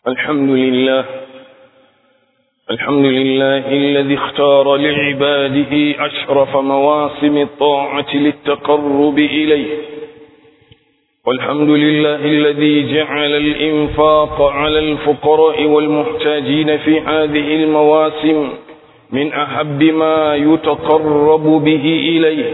الحمد لله الحمد لله الذي اختار لعباده أشرف مواسم الطاعة للتقرب إليه والحمد لله الذي جعل الإنفاق على الفقراء والمحتاجين في هذه المواسم من أحب ما يتقرب به إليه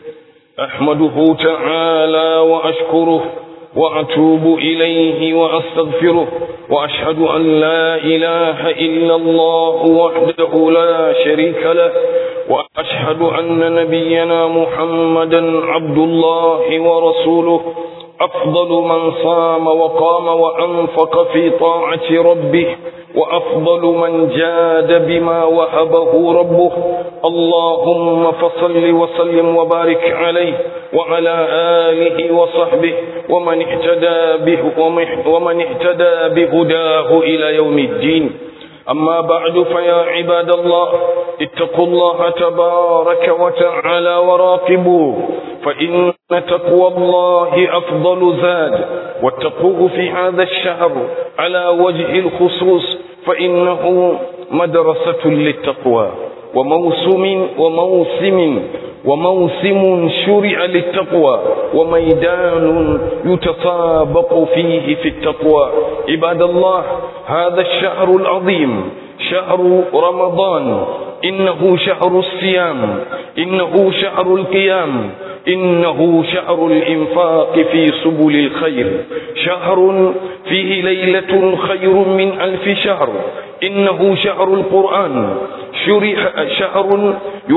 أحمده تعالى وأشكره وأتوب إليه وأستغفره وأشهد أن لا إله إلا الله وحده لا شريك له وأشهد أن نبينا محمدا عبد الله ورسوله أفضل من صام وقام وأنفق في طاعة ربه وأفضل من جاد بما وهبه ربه اللهم فصل وسلم وبارك عليه وعلى آله وصحبه ومن اهتدى به ومن اهتدى بهداه إلى يوم الدين أما بعد فيا عباد الله اتقوا الله تبارك وتعالى وراقبوه فإن تقوى الله أفضل زاد واتقوه في هذا الشهر على وجه الخصوص فإنه مدرسة للتقوى وموسم وموسم وموسم شرع للتقوى وميدان يتسابق فيه في التقوى عباد الله هذا الشهر العظيم شهر رمضان إنه شهر الصيام إنه شهر القيام إنه شهر الإنفاق في سبل الخير شهر فيه ليلة خير من ألف شهر إنه شهر القرآن شرح شهر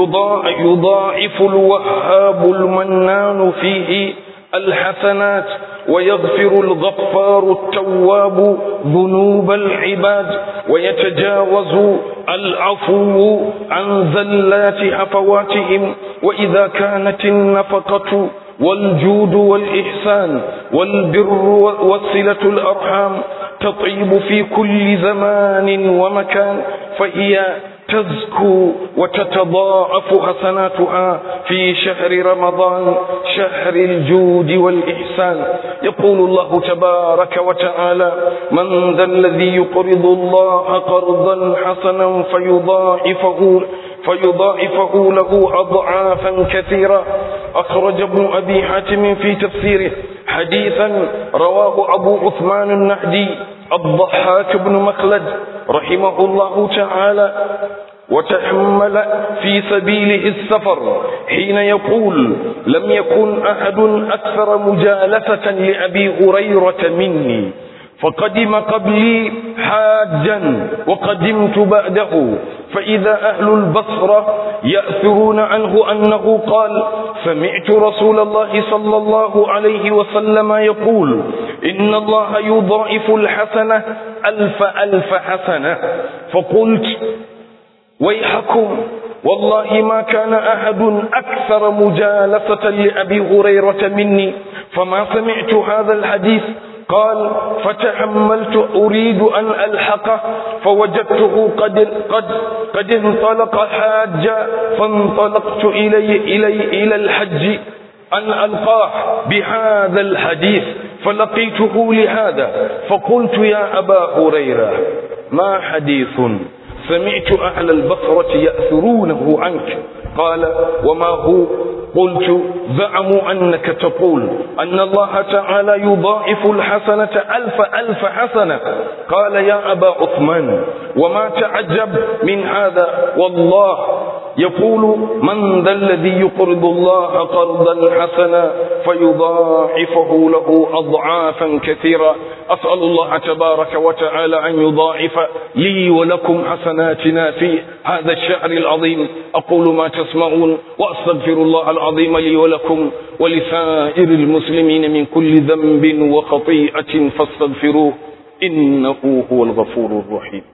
يضاعف الوهاب المنان فيه الحسنات ويغفر الغفار التواب ذنوب العباد ويتجاوز العفو عن زلات هفواتهم وإذا كانت النفقة والجود والإحسان والبر وصلة الأرحام تطيب في كل زمان ومكان فهي تزكو وتتضاعف حسناتها في شهر رمضان شهر الجود والإحسان يقول الله تبارك وتعالى من ذا الذي يقرض الله قرضا حسنا فيضاعفه فيضاعفه له أضعافا كثيرا أخرج ابن أبي حاتم في تفسيره حديثا رواه أبو عثمان النهدي الضحاك بن مخلد رحمه الله تعالى وتحمل في سبيله السفر حين يقول لم يكن أحد أكثر مجالسة لأبي هريرة مني فقدم قبلي حاجا وقدمت بعده فإذا أهل البصرة يأثرون عنه أنه قال سمعت رسول الله صلى الله عليه وسلم يقول إن الله يضاعف الحسنة ألف ألف حسنة فقلت ويحكم والله ما كان أحد أكثر مجالسة لأبي هريرة مني فما سمعت هذا الحديث قال فتحملت أريد أن ألحقه فوجدته قد قد قد انطلق حاجا فانطلقت إلي إلي إلى الحج أن ألقاه بهذا الحديث فلقيته لهذا فقلت يا أبا هريرة ما حديث سمعت أهل البصرة يأثرونه عنك قال وما هو قلت زعموا أنك تقول أن الله تعالى يضاعف الحسنة ألف ألف حسنة قال يا أبا عثمان وما تعجب من هذا والله يقول من ذا الذي يقرض الله قرضا حسنا فيضاعفه له أضعافا كثيرا أسأل الله تبارك وتعالى أن يضاعف لي ولكم حسناتنا في هذا الشهر العظيم أقول ما تسمعون وأستغفر الله العظيم لي ولكم ولسائر المسلمين من كل ذنب وخطيئة فاستغفروه إنه هو الغفور الرحيم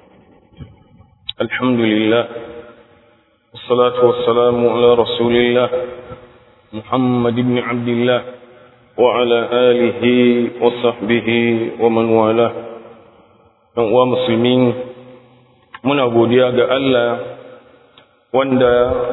الحمد لله والصلاة والسلام على رسول الله محمد بن عبد الله وعلى آله وصحبه ومن والاه ومسلمين muna godiya ga Allah wanda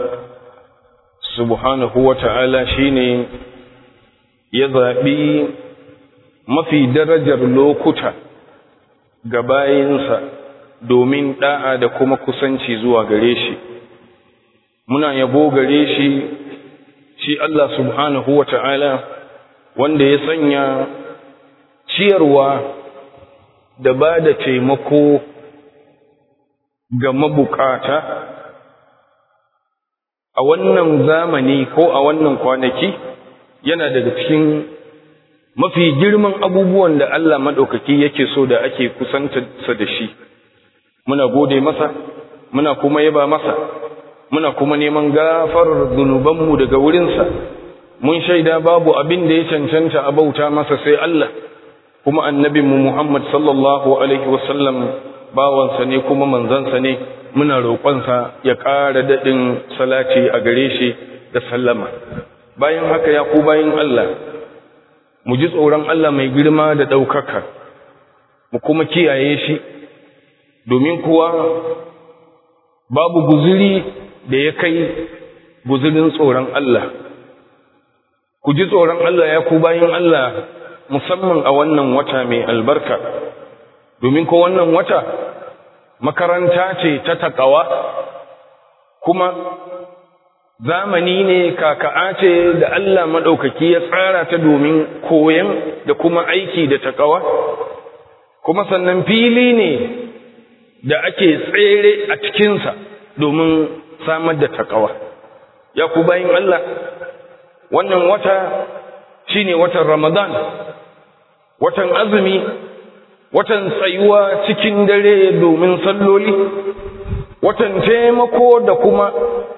subhanahu wa ta'ala shine ya zaɓi mafi darajar lokuta ga bayinsa domin da'a da kuma kusanci zuwa gare shi muna yabo gare shi shi Allah subhanahu wa ta'ala wanda ya sanya ciyarwa da ba da taimako ga mabukata a wannan zamani ko a wannan kwanaki yana daga cikin mafi girman abubuwan da Allah maɗaukaki yake so da ake kusantarsa da shi muna gode masa muna kuma yaba masa muna kuma neman gafarar zunubanmu daga wurinsa mun shaida babu abin da ya cancanta a bauta masa sai Allah kuma annabinmu Muhammad sallallahu alaihi wasallam bawansa ne kuma manzansa ne muna roƙonsa ya ƙara daɗin salati a gare shi da sallama bayan haka ya ku bayan Allah mu ji tsoron Allah mai girma da ɗaukaka mu kuma kiyaye shi domin kuwa babu guzuri da ya kai guzurin tsoron Allah ku ji tsoron Allah ya ku bayan Allah musamman a wannan wata mai albarka domin ko wannan wata makaranta ce ta takawa kuma zamani ne kaka'a ce da Allah maɗaukaki ya tsara ta domin koyon da kuma aiki da takawa kuma sannan fili ne da ake tsere a cikinsa domin samar da takawa ya ku bayin Allah wannan wata shine watan Ramadan watan azumi watan tsayuwa cikin dare domin salloli watan taimako da kuma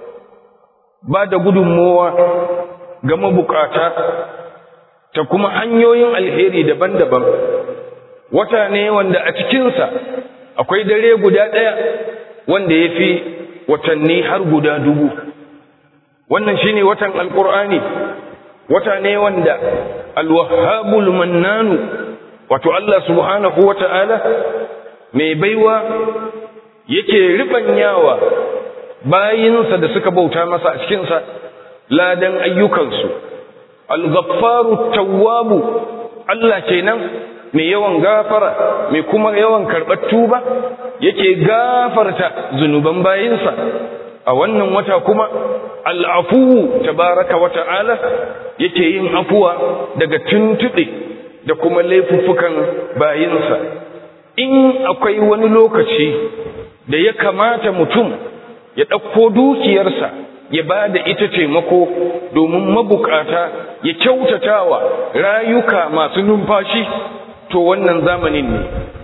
ba da gudunmowa ga mabukata ta kuma hanyoyin alheri daban-daban wata ne wanda a cikinsa akwai dare guda ɗaya wanda ya fi watanni har guda dubu wannan shine watan alkur'ani wata ne wanda alwahabul mannanu wato Allah subhanahu wata'ala mai baiwa yake ribanyawa bayinsa da suka bauta masa a cikinsa ladan ayyukansu al-ghaffaru tawwabu Allah kenan mai yawan gafara mai kuma yawan karɓar tuba yake gafarta zunuban bayinsa a wannan wata kuma al'afu tabaraka wa ta'ala yake yin afuwa daga tuntuɗe da kuma laifuffukan bayinsa in akwai wani lokaci da ya kamata mutum ya ɗauko dukiyarsa ya ba da ita taimako domin mabukata ya kyautatawa rayuka masu numfashi to wannan zamanin ne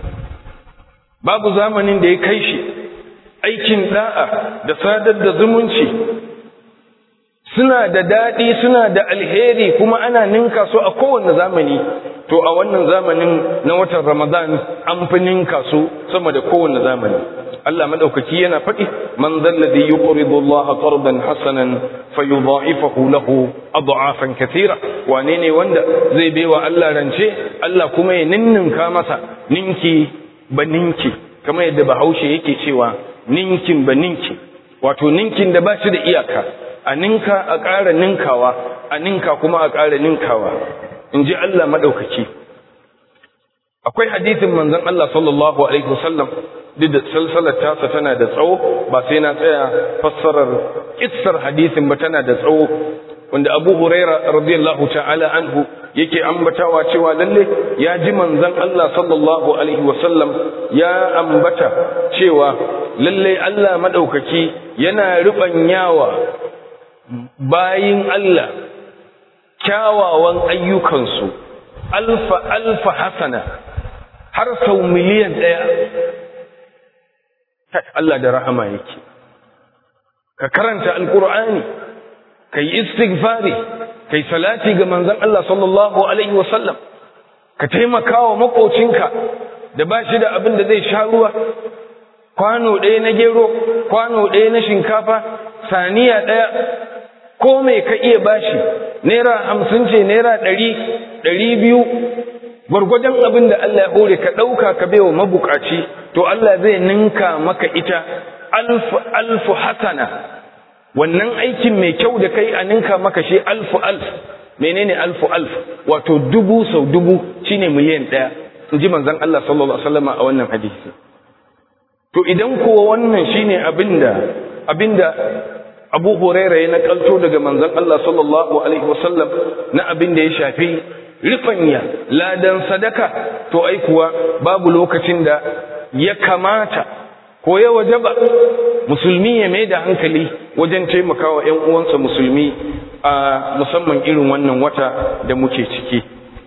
babu zamanin da ya kai shi aikin da'a da sadar da zumunci suna da daɗi suna da alheri kuma ana ninka su a kowane zamani to a wannan zamanin na watan ramadan an fi ninka su sama da kowane zamani Allah madaukaki yana faɗi man zalladhi yuqridu Allah qardan hasanan fayudha'ifahu lahu ad'afan katira wane ne wanda zai baiwa Allah rance Allah kuma ya ninninka masa ninki ba ninki kamar yadda Bahaushe yake cewa ninkin ba ninki wato ninkin da ba shi da iyaka a ninka a ƙara ninkawa a ninka kuma a ƙara ninkawa in ji Allah maɗaukaki akwai hadithin manzon Allah sallallahu alaihi wasallam duk da salsalar tasa tana da tsawo ba sai na tsaya fassarar kissar hadisin ba tana da tsawo wanda Abu Huraira radiyallahu ta'ala anhu yake ambatawa cewa lalle ya ji manzon Allah sallallahu alaihi wasallam ya ambata cewa lalle Allah madaukaki yana rubanyawa bayin Allah kyawawan ayyukansu alfa alfa hasana har sau miliyan ɗaya Allah da rahama yake ka karanta alkur'ani ka yi istighfari ka yi salati ga manzon Allah sallallahu alaihi wasallam ka taimaka wa makocinka da ba shi da abin da zai sha ruwa kwano ɗaya na gero kwano ɗaya na shinkafa saniya ɗaya ko mai ka iya bashi naira hamsin ce naira ɗari ɗari biyu gwargwadon abin da Allah ya hore ka ɗauka ka baiwa mabukaci to Allah zai ninka maka ita alfu alfu hasana wannan aikin mai kyau da kai a ninka maka shi alfu alf menene alfu alf wato dubu sau dubu shine miliyan ɗaya in ji manzon Allah sallallahu alaihi wasallam a wannan hadisi to idan kuwa wannan shine abinda abinda Abu Huraira ya nakalto daga manzon Allah sallallahu alaihi wasallam na abinda ya shafi rifanya ladan sadaka to ai kuwa babu lokacin da ya kamata ko ya wajaba musulmi ya mai da hankali wajen taimakawa ƴan uwansa musulmi a musamman irin wannan wata da muke ciki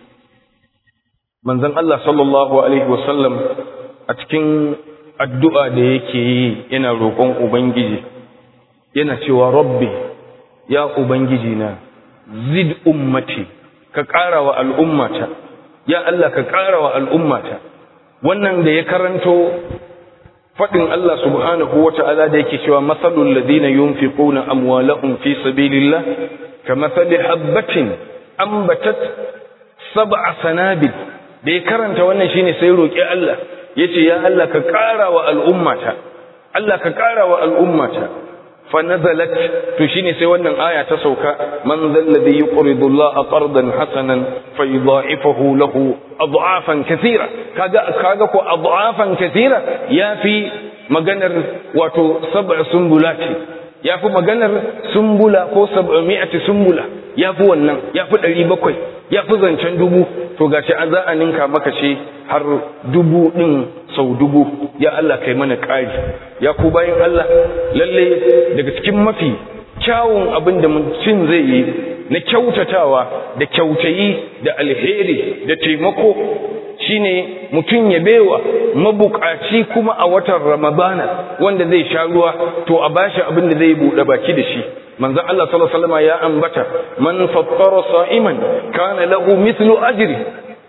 manzon Allah sallallahu alaihi wasallam a cikin addu'a da yake yi yana roƙon ubangiji yana cewa rabbi ya ubangiji na zid ummati ka ƙara wa al'ummata ya Allah ka ƙara wa al'ummata wannan da ya karanto faɗin Allah subhanahu wa ta'ala da yake cewa matsalul ladina yunfiquna amwalahum fi sabilillah kamathali habbatin ambatat sab'a sanabil da ya karanta wannan shine sai roki Allah yace ya Allah ka ƙara wa al'ummata Allah ka ƙara wa al'ummata fa nazalat to shine sai wannan aya ta sauka man zal ladhi yuqridu Allah qardan hasanan fayudha'ifahu lahu adhafan kathira kaga kaga ko adhafan kathira yafi maganar wato sab'a sumbulati yafi maganar sumbula ko sab'ami'ati sumbula yafi wannan yafi 700 yafi zancen dubu to gashi an za a ninka maka ce har dubu din sau dubu ya Allah kai mana ƙari ya ku bayan Allah lalle daga cikin mafi kyawun abin da mutum zai yi na kyautatawa da kyautayi da alheri da taimako shine mutum ya bewa mabukaci kuma a watan ramadana wanda zai sha ruwa to a bashi abin da zai buɗe baki da shi manzon Allah sallallahu alaihi wasallam ya ambata man fattara sa'iman kana lahu mithlu ajri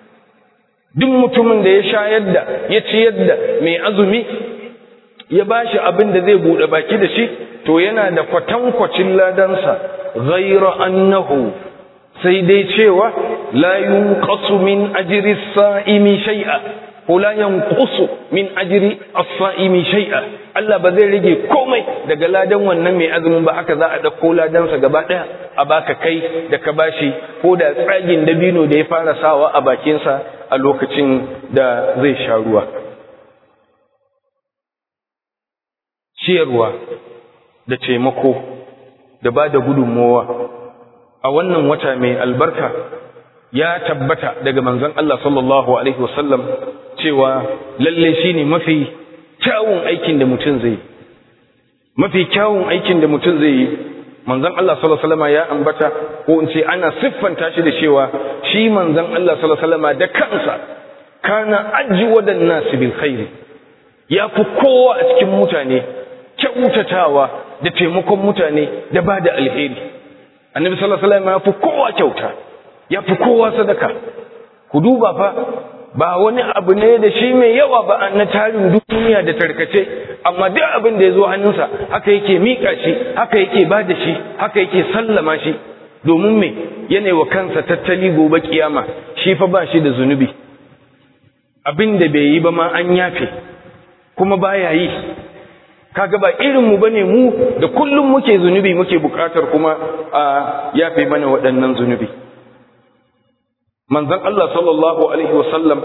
duk mutumin da ya shayar da ya ciyar da mai azumi ya bashi abin da zai buɗe baki da shi to yana da kwatankwacin ladansa ghaira annahu sai dai cewa la yunqasu min ajri as-sa'imi shay'a ko la yanqusu min ajri as-sa'imi shay'a Allah ba zai rage komai daga ladan wannan mai azumin ba haka za a dauko ladansa gaba daya a baka kai da ka bashi ko da tsagin dabino da ya fara sawa a bakinsa a lokacin da zai sha ruwa ciyarwa da taimako da ba da gudunmowa a wannan wata mai albarka ya tabbata daga manzon Allah sallallahu alaihi wasallam cewa lalle shine mafi kyawun aikin da mutum zai mafi kyawun aikin da mutum zai yi manzon Allah sallallahu alaihi wasallam ya ambata ko in ce ana siffanta shi da cewa shi manzon Allah sallallahu alaihi wasallam da kansa kana ajwadan nas bil khair ya fi kowa a cikin mutane kyautatawa da taimakon mutane da ba da alheri annabi sallallahu alaihi wasallam ya fi kowa kyauta ya fi kowa sadaka ku duba fa ba wani abu ne da shi mai yawa ba na tarin duniya da tarkace amma duk abin da ya zo hannunsa haka yake miƙa shi haka yake ba da shi haka yake sallama shi domin me yana wa kansa tattali gobe kiyama shi fa ba shi da zunubi abin da bai yi ba ma an yafe kuma baya yi kaga ba irin mu bane mu da kullum muke zunubi muke bukatar kuma a yafe mana waɗannan zunubi manzon Allah sallallahu alaihi wasallam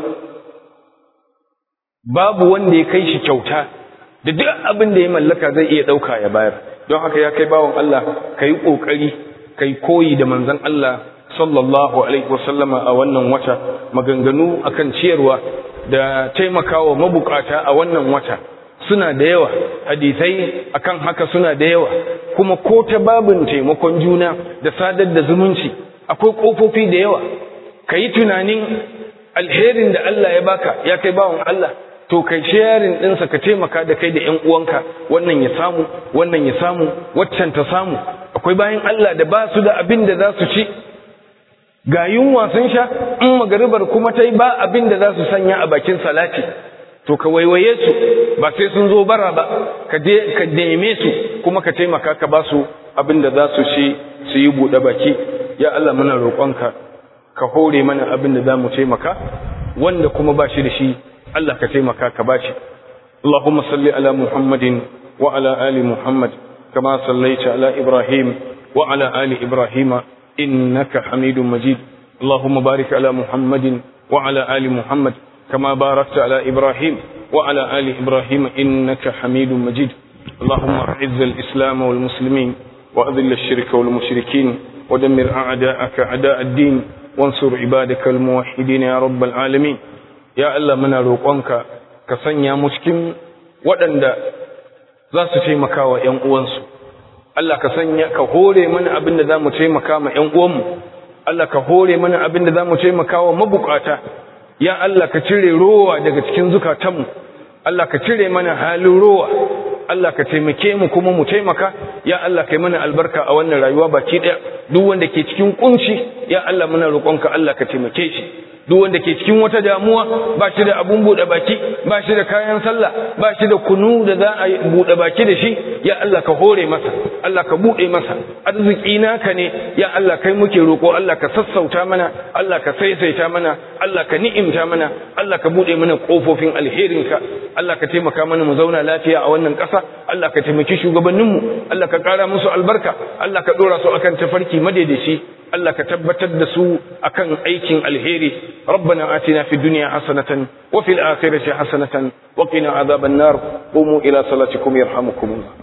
babu wanda ya kai shi kyauta da duk abin da ya mallaka zai iya ɗauka ya bayar don haka ya kai bawan Allah ka yi ƙoƙari ka yi koyi da manzon Allah sallallahu alaihi wasallama a wannan wata maganganu akan ciyarwa da taimakawa mabukata a wannan wata suna da yawa hadisai akan haka suna da yawa kuma ko ta babin taimakon juna da sadar da zumunci akwai kofofi da yawa ka yi tunanin alherin da Allah ya baka ya kai bawan Allah to kai sharing ɗinsa ka taimaka da kai da ƴan uwanka wannan ya samu wannan ya samu waccan ta samu akwai bayan Allah da ba su da abin da za su ci ga yunwa sun sha in magaribar kuma ta yi ba abin da za su sanya a bakin salati to ka waiwaye su ba sai sun zo bara ba ka je ka neme su kuma ka taimaka ka ba su abin da za su ci su yi buɗe baki ya Allah muna roƙonka ka hore mana abin da za mu taimaka wanda kuma ba shi da shi Allah ka taimaka ka ba shi Allahumma salli ala Muhammadin wa ala ali Muhammad kama sallaita ala Ibrahim wa ala ali Ibrahim innaka Hamidum Majid Allahumma barik ala Muhammadin wa ala ali Muhammad كما باركت على إبراهيم وعلى آل إبراهيم إنك حميد مجيد اللهم أعز الإسلام والمسلمين وأذل الشرك والمشركين ودمر أعداءك أعداء الدين وانصر عبادك الموحدين يا رب العالمين يا الله منا روقنك كسنيا مسكين waɗanda za su taimaka wa ‘yan uwansu, Allah ka sanya ka hore mana abin da za mu taimaka ma ‘yan uwanmu, Allah ka hore mana abin da za mu taimaka wa mabukata, ya Allah ka cire rowa daga cikin zukatanmu, Allah ka cire mana halin rowa, Allah ka taimake mu kuma mu taimaka, ya Allah ka yi mana albarka a wannan rayuwa baki ɗaya, duk wanda ke cikin kunci, ya Allah muna roƙonka Allah ka taimake shi. duk wanda ke cikin wata damuwa ba shi da abun buɗe baki ba shi da kayan sallah ba shi da kunu da za a buɗe baki da shi ya Allah ka hore masa Allah ka buɗe masa arziki naka ne ya Allah kai muke roƙo Allah ka sassauta mana Allah ka saisaita mana Allah ka ni'imta mana Allah ka buɗe mana ƙofofin alherinka Allah ka taimaka mana mu zauna lafiya a wannan ƙasa Allah ka taimaki shugabanninmu Allah ka ƙara musu albarka Allah ka ɗora su akan tafarki madaidaici Allah ka tabbatar da su akan aikin alheri ربنا آتنا في الدنيا حسنة وفي الآخرة حسنة وقنا عذاب النار قوموا إلى صلاتكم يرحمكم الله